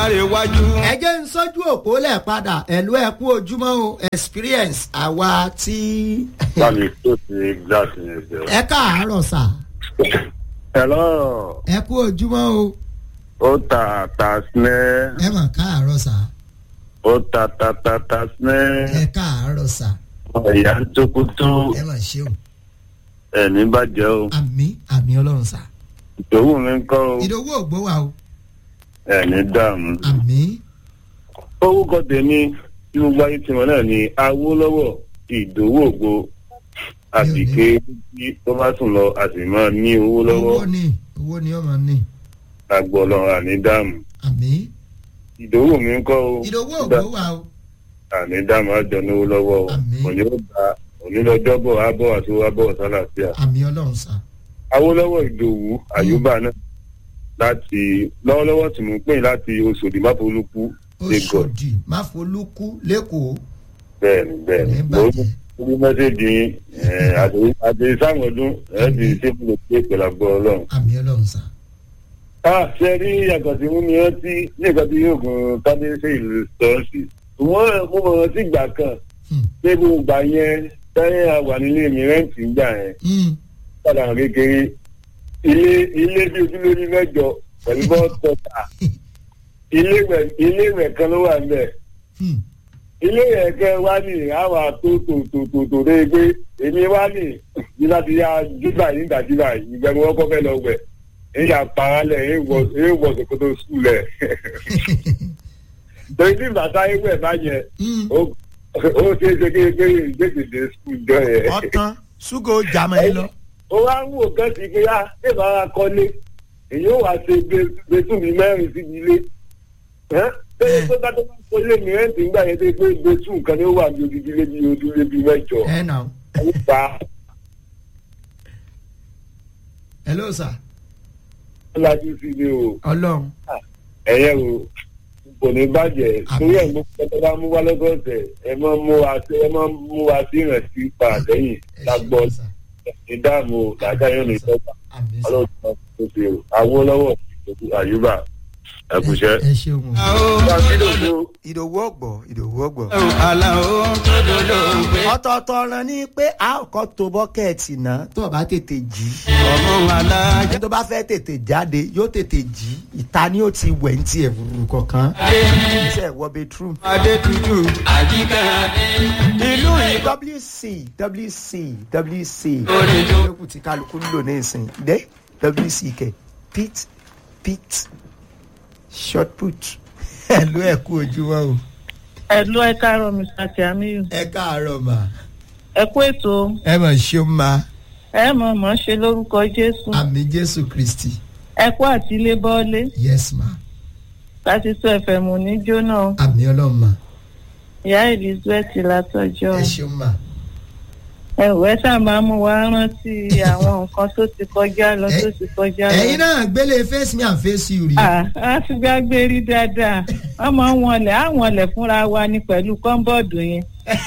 iwájú. ẹ jẹ́ ń sọ́jú òpó lẹ̀ padà ẹ̀lú ẹ̀ kú ojúmọ́ o experience àwa tí. báyìí tó ti gíláàsì yẹn jẹ. ẹ káàárọ̀ sà hello ẹ kú ojúmọ́ o ó ta ta sinẹ́ ẹ mà káàárọ̀ sà ó ta ta ta ta sinẹ́ ẹ káàárọ̀ sà ìyá ń tókútó ẹ mà ṣe o ẹ̀ní bàjẹ́ o àmì àmì ọlọ́run sà ìdòwú mi ń kọ́ o ìdòwú ògbó wa o ẹ̀ní dààmú. àmì orúkọ tèmi tí gbogbo ayé tiwọn náà ni awólọ́wọ̀ ìdòwú ògbó àbíké tí tó bá sùn lọ a sì máa ní owó lọ́wọ́ owó ni owó ni ọmọ ní àgbọ̀ ọlọ́run àní dààmú. àmì ìdòwú mi ń kọ́ o ìdòwú ògbó wa o àní dààmú àjọ níwó lọ́wọ́ o Àmín. òní ó gba òní lọ́jọ́bọ̀ àbọ̀ àti àbọ̀ sálàfíà. àmì ọlọ́run sà awólọ́wọ̀ ìdòwú àyùbá náà láti lọ́wọ́lọ́wọ́ tí mo ń pè láti oṣòdì máfolúkú lagos oṣòdì máfolúkú lẹ́kọ̀ọ́ bẹ́ẹ̀ni bẹ́ẹ̀ni Ní mo bàjẹ́. ní mẹ́sẹ̀gì yín, eh, àti- àti sáwọn ọdún ẹ̀ ti ṣe fún mi pé pẹ̀lú àgbọ̀ ọlọ́run. àmì ọlọ́run sà a ṣe rí yàtọ̀ sí mú mi rántí ní nǹkan tí yóò gun kábíyèsí ìlú sọ́ọ̀sì wọ́n mo mọ̀ rántí ìgbà kan Hmm. pé gbogbo ìgbà yẹn táyà wà nílé mi rẹ́ǹtì ń gbà yẹn Hmm. padà hàn kékeré ilé ilé bí ojúlórí mẹ́jọ pẹ̀lú bọ́ọ̀tọ̀tà ilé ìwẹ̀- ilé ìwẹ̀ kan ló wà níbẹ̀ Hmm. ilé ìwẹ̀ kan wá ní àwà tó tó tó tó tó dé pé èmi wá ní ní láti yá júbà yín dàjúbà ìgbẹ́ni wọ́n kọ́ fẹ́ lọ wẹ̀ èyí àparálẹ̀ èyí wọ ṣòkòtò sùlẹ̀ torí tí bàtà ìwẹ̀ bá yẹ Hmm. ó ó ṣeé ṣe kékeré ìgbésèdè sùn jọ yẹn ọ̀tán ṣúgà ó jà mọ́ ẹ lọ. ó wá ń wò kán sí pé á ṣèbá ara kọ́lé èyí ó wá ṣe gbẹtù mi mẹ́rin síbi ilé ẹ́ pé tó bá tó bá kọ́lé mi rẹ́ǹtì ńgbà yẹn tó pé gbẹtù nǹkan ni ó wà ní odidi ilé bíi ojúlé bíi mẹ́jọ ẹ nà ó. ó pa hello sir lájú sí ni o ọlọ́run ẹ̀yẹ o kò ní bàjẹ́ Àmín. torí ẹ̀ mú pẹ́ẹ́tẹ́ bá mú wá lọ́sọ̀ọ̀sẹ̀ ẹ máa mú wa sí ẹ máa mú wa sí ìrántí pàdéyìn ẹ lágbọ́ ṣeun, sir. ìdáàmú làájá yóò ní sọ́gbà àmì sir. ọlọ́run tó ṣe o awólọ́wọ̀ àyùbá ẹ̀kúṣẹ́. ẹ ṣeun o. ìdòwú ọgbọ ìdòwú ọgbọ. aláwo tó dodo gbé. ọ̀tọ̀ọ̀tọ̀ ọ̀ràn ni pé a kọ́ tó bọ́kẹ́ẹ̀tì náà tó o bá tètè jí. ọmọ alájà. ẹni tó bá fẹ́ tètè jáde yóò tètè jí ìta ni ó ti wẹ̀ ní tiẹ̀ rúru kọ̀ọ̀kan. iṣẹ́ ìwọ bedroom. adé tutù. àjíkà ìlú ìkọ́. wc wc wc Orin tó- lókùn tí kálukú ń lò ní ìsìn dé wc kẹ pit pit short put ẹ̀lú ẹ̀kú ojúmọ́ o. ẹ̀lú ẹ káàárọ̀ mr tiamiyu ẹ káàárọ̀ mà. ẹ kú ètò ẹ mà ṣeun ma ẹ mọ̀ mọ̀ ṣe lórúkọ jésù àmì jésù kristi ẹ kú àti ilé bọ́ọ̀lé yes ma láti sọ ẹ̀fẹ̀ mù ní jóná àmì ọlọ́run ma ìyá elizabeth látọjọ́ ẹ ṣeun ma. ẹ ò ẹ ṣáà máa mú wa rántí àwọn nǹkan tó ti kọjá lọ tó ti kọjá lọ. ẹ̀yin náà gbélé face me and face you rí. Ah, a ti gbàgbé rí dáadáa wọ́n máa ń wọlé á wọlé fúnra wa ní pẹ̀lú kọ́ńbọ̀dù yẹn.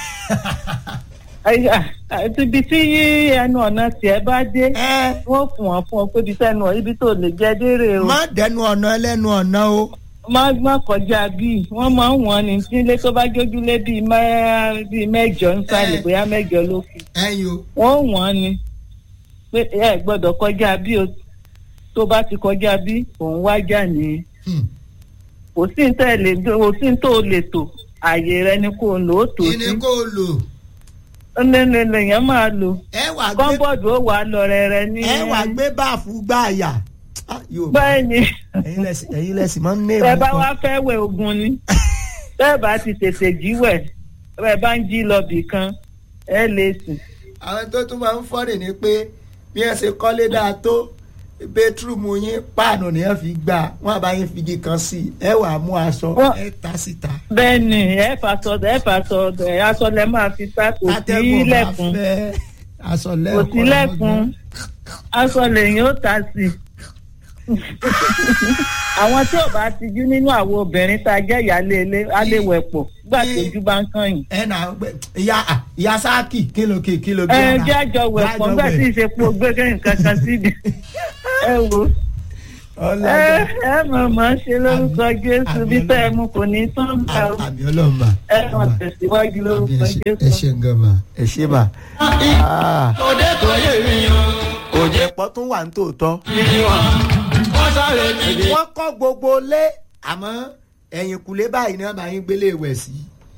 Ay, ah, àti ibi tí ẹnu ọ̀nà tiẹ̀ bá dé ẹ wọ́n fún wọn fún ọ pé ibi tẹnu ibi tó lè jẹ dérè o má dẹnu ọ̀nà ẹlẹ́nu ọ̀nà o. má má kọjá bíi wọ́n máa ń wọ́n ní nílé tó bá jójúlé bíi mẹ́- bíi mẹ́jọ nsàlẹ̀ Eh. bóyá mẹ́jọ lókè ẹyin o. wọ́n wọ́n ní pé ẹ gbọ́dọ̀ kọjá bí o tó bá ti kọjá bí òun wájà ní Hmm. kò sí ní tẹ̀lé kò sí ní tó lè tò àyè rẹ ni kò lò ó tó kí sí ni kò lò. ńlẹ́lẹ́lẹ́ yẹn máa lò ẹ wà gbé kọ́ńbọ̀dù ó wà lọ rẹ̀rẹ̀ ní. ẹ wà gbé báàfù gbáàyà. Ah, yóò bá bẹ́ẹ̀ ni. ẹ̀yin lẹ́sìn ẹ̀yin lẹ́sìn máa ń ní tẹ èèmù bá kan. wá fẹ́ wẹ̀ ogun ni tẹ́ bá ti tètè jí wẹ̀ tẹ́ bá ń jí lọ bì kan ẹ lè sùn. àwọn tó tún máa ń fọ́rẹ̀ ni pé bí ẹ ṣe kọ́lé dáa tó bẹ́tírùmù yín páànù ni ẹ fi gbà wọ́n àbá yín figi kan sí i ẹ wà mú aṣọ Wọ́n- ẹ ta síta. bẹ́ẹ̀ ni ẹ fàṣọ ẹ fàṣọ ẹ aṣọ lẹ máa fi sá kò sí Atẹ́gùn bá lẹ́kùn fẹ́ aṣọ kò lẹ́ẹ̀kọ́ sí lẹ́kùn aṣọ lèyìn ó ta sí. àwọn tí ò bá ti jú nínú àwọn obìnrin tá a jẹ́ ìyáálé ilé á lè wẹ̀ pọ̀ gbà tójú bá ń kàn yín. ẹ nà gbẹ ìyá à, ìyá sáàkì kìlò kì kìlò bí ẹ ọ̀nà. jẹ́ àjọ wẹ̀ pọ̀ nígbà tí ìṣepò gbé nǹkan kan síbi ẹ wò ó. ọlọ́gbà ẹ mọ̀ mọ́ ṣe lórúkọ jésù bí tẹ́ ẹ mú kò ní tán bá o àmì ọlọ́run mà ẹ mọ̀ tẹ̀síwájú lórúkọ ẹ jésù. ṣe ń gan mà ẹ ṣe mà. òde tó yé mi o òde ẹ̀pọ̀ tún wà ní tòótọ́. bí wọn wọ́n sáré dìde. wọ́n kọ́ gbogbo lé àmọ́ ẹ̀yìn kùlé báyìí náà bá yín gbélé ìwẹ̀ sí.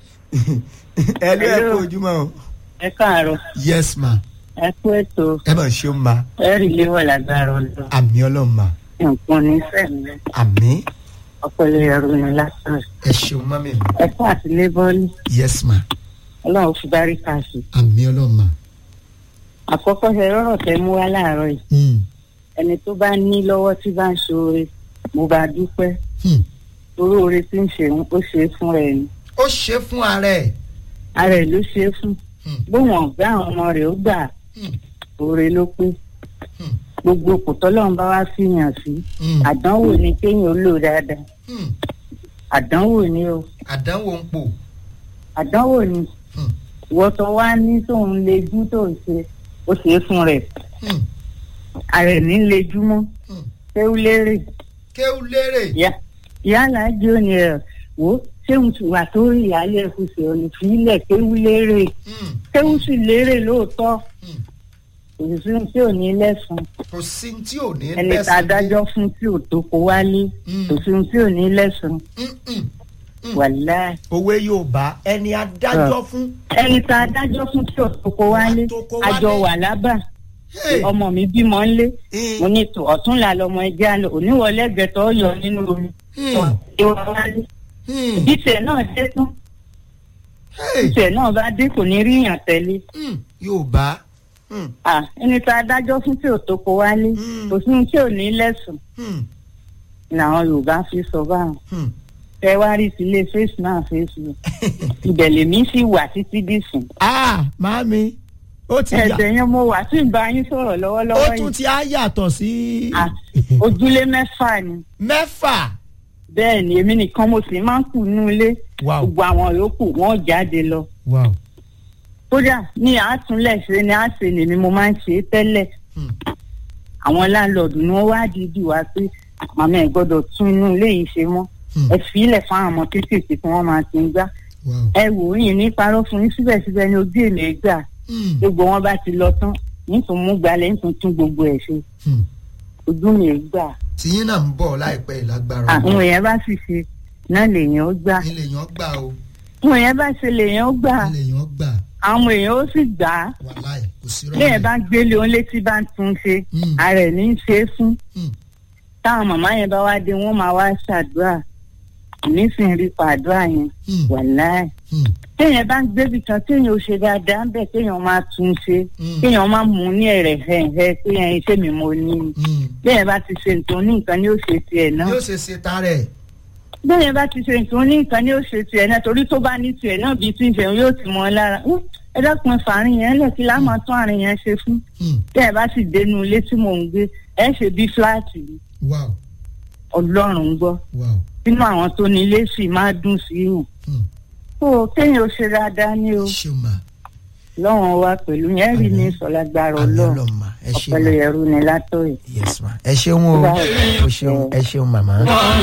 ẹ ló ẹ Hello. kú ojúmọ́ o. ẹ káàárọ̀ yes ma ẹ kú ètò ẹ mọ̀ ṣé o ma ẹ rí léwọ̀ lágbára ọ̀dọ́ àmì ọlọ́run ma nǹkan ní sẹ́mi àmì ọpọlọ ẹrù ni lásán ẹ ṣeun mọ́mí mi ẹ kú àtìlé bọ́ọ̀lì yes ma ọlọ́run fi bárí kà sí. àmì ọlọ́run ma. àkọ́kọ́ ṣe rọ́rọ̀ tẹ mú wá láàárọ̀ yìí Hmm, ẹni tó bá ní lọ́wọ́ tí bá ń ṣoore mo bá dúpẹ́ hmm. torí oore tí ń ṣe ó ṣe é fún rẹ̀ ni ó ṣe fún ara ẹ̀. ara ẹ̀ ló ṣe é fún Hmm, bóun ọ̀gá àwọn ọmọ rẹ̀ ó gbà hmm, oore ló pé hmm, gbogbo kò tọ́lọ́run bá wá fìyàn sí hmm, àdánwò ni kéèyàn ó lò dáadáa hmm. àdánwò ni o àdánwò ń pò. àdánwò ni Hmm, ìwọ tó wá ní tóun lejú tó ń ṣe ó ṣe é fún rẹ̀ hmm, ara ẹ̀ ní lejú mọ́ hmm. ṣé ó lérè kéwú lérè. ìyá- ìyáàlá jẹ́ òní ẹ̀ wò ó ṣéun ti wà tó rí ìyáálé ẹ̀ fún ṣe òní fílẹ̀ kéwú lérè Hmm, kéwú sì lérè lóòótọ́ hmm. kò sí ohun tí ò ní lẹ́sùn kò sí ní tí ò ní ẹni tá a dájọ́ fún tí ò tó kó wálé Mm. kò sí ohun tí ò ní lẹ́sùn Mm-mm. wàláì òwe yorùbá ẹni adájọ́ fún. ẹni tá a dájọ́ fún tí ò tó kó wálé Tó kó wálé. àjọ wà lábà Hey, ọmọ mi bímọ ńlé eh, mo ní tò ọ̀tún là lọmọ ẹja lọ oníwọlé ẹgbẹ̀tọ̀ yọ nínú omi hmm, ìwà wálé hmm, bí tiẹ̀ náà dé tán hey, bí tiẹ̀ náà bá dé kò ní rí yàn tẹ́lẹ̀ hmm, yorùbá. Hmm, Ah, ẹni tá a dájọ́ fún tí ò tó kó wálé Mm. kò sí ohun tí ò ní lẹ́sùn hmm, làwọn yorùbá fi sọ báwọn hmm. ẹ wá rí sílé fèsì náà fèsì ibẹ̀ lèmi sì wà títí dìsìn ah màámi ó ti yà ẹ̀sẹ̀ yẹn mo wà tí ń bá yín sọ̀rọ̀ ó lọ́wọ́lọ́wọ́ tún yìí ti á yàtọ̀ sí Ah, ojúlé mẹ́fà ni mẹ́fà. bẹ́ẹ̀ ni èmi nìkan mo sì máa ń kù nínú ilé wow gbogbo àwọn yòókù wọ́n jáde lọ wow. kódà ní àtúnlẹ̀ ṣe ni àṣẹ lèmi mo máa ń ṣe é tẹ́lẹ̀ Hmm, àwọn láńlọ́ọ̀dù ni wọ́n wá dìídì wá pé màmá ẹ̀ gbọ́dọ̀ tún inú ilé yìí ṣe mọ́ hmm, ẹ fi ilẹ̀ fáwọn ọmọ kéékèèké tí wọ́n máa ti ń gbá wow. ẹ wò ó yìí ní parọ́ fún yín síbẹ̀síbẹ̀ ní ojú èlé gbà Hmm, gbogbo wọn bá ti lọ tán nítorí mú gbalẹ̀ nítorí tún gbogbo ẹ̀ ṣe hmm. ojú mi ẹ̀ gbà tìyín náà ń bọ̀ láìpẹ́ ìlágbára àwọn èèyàn bá sì ṣe náà lèèyàn ó gbà ilé yẹn gbà o àwọn èèyàn bá ṣe lèèyàn ó gbà ilé yẹn gbà àwọn èèyàn ó sì gbà á wàláì kò sí rọ́ọ̀mù. lẹ́yìn bá gbélé òun létí bá ń tún ṣe Mm. ara ẹ̀ ní í ṣe é fún Hmm, táwọn màmá yẹn bá wá dé wọ́n máa wá ṣàdúrà nísìnyí rí pàdúrà yẹn hmm, wàláì hmm, téèyàn bá ń gbébì kan téèyàn ò ṣe dáadáa ń bẹ̀ téèyàn máa tún ṣe hmm, téèyàn máa mú ní ẹ̀rẹ̀ hẹ̀hẹ̀ pé ẹyin iṣẹ́ mi mo ní ni hmm. téèyàn bá ti ṣe nǹkan ní nǹkan ni ó ṣe tiẹ̀ náà yóò ṣe ṣe tarẹ̀. téèyàn bá ti ṣe nǹkan ní nǹkan ni ó ṣe tiẹ̀ náà torí tó bá ní tiẹ̀ náà bíi tí ń ṣe yóò ti mọ́ ọ lára "Ú, ẹ dákun fàárín yẹn lẹ̀ kí láà máa tún àárín yẹn ṣe fún Hmm, téèyàn bá sì dénú ilé tí mò ń gbé ẹ ṣe bí fúláàtì ni. wow ọlọ́run ń gbọ́ wow. nínú àwọn tó ní ilé sì máa dùn sí yàn Hmm. tó kéèyàn ó ṣe dáadáa ní o ṣé o máa. lọ́wọ́n wa pẹ̀lú yẹn rí ní sọ̀lágbára àmì ọlọ́run ọlọ́run ma ẹ ṣe ọ̀pẹ̀lẹ̀ ma ẹ̀rú ni látọ̀yẹ̀. yes ma ẹ ṣeun o o ṣeun ẹ ṣeun màmá. wọ́n